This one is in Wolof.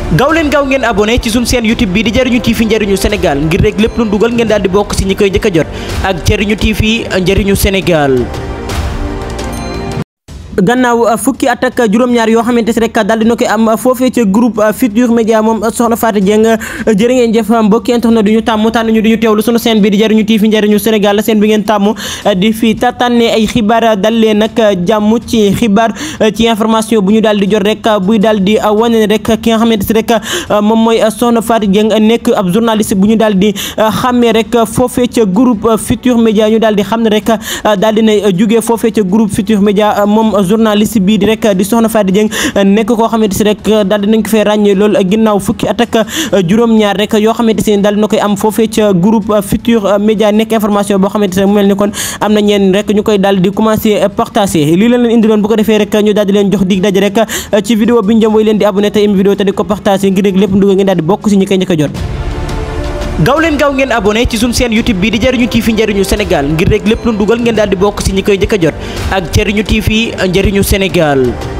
gaaw leen gaaw ngeen abonné ci suñu chaîne YouTube bi di Jariñu TV Njariñu Sénégal ngir rek lépp lu dugal ngeen daal di bokk ci ñi koy njëkk a jot ak Jariñu TV Njariñu Sénégal gannaaw fukki at ak juróom-ñaar yoo xamante si rek daal dina koy am foofee ca groupe Futurs Médias moom soxna Fatou Dieng jërë ngeen jëf mbokki internet du ñu tàmm tànn ñu duñu teewlu sunu chaîne bi di Jariñu TV Njariñu Sénégal la chaîne bi ngeen tàmm di fi tànne ay xibaar dal leen nag jàmm ci xibaar ci information bu ñu daal di jot rek buy daal di wane ne rek ki nga xamante si rek moom mooy soxna Fatou Dieng nekk ab journaliste bu ñu daal di xàmmee rek foofee ca groupe Futurs Médias ñu daal di xam ne rek daal dina jugee foofee ca groupe Futurs Médias moom journaliste bii di rek di soxna Fatou Dieng nekk koo xamante si rek daal dinañ ko fay ràññee loolu ginnaaw fukki at ak juróom-ñaar rek yoo xamante si daal dina koy am foofee ca groupe Futurs Médias nekk information boo xamante ne mu mel ni kon am na ñeen rek ñu koy daal di commencé partager lii la leen indi loon bu ko defee rek ñu daal di leen jox dig daje rek ci vidéo bi ñu jëm woy leen di abonné te im vidéo te di ko partager ngir rek lépp nduga ngeen daal di bokk si ñi koy njëkk a jot gaaw leen gaaw ngeen abonné ci suñu chaîne YouTube bi di Jariñu TV Njariñu Sénégal ngir rek lépp lu dugal ngeen daal di bokk ci ñi koy njëkk a jot ak Jariñu TV Njariñu Sénégal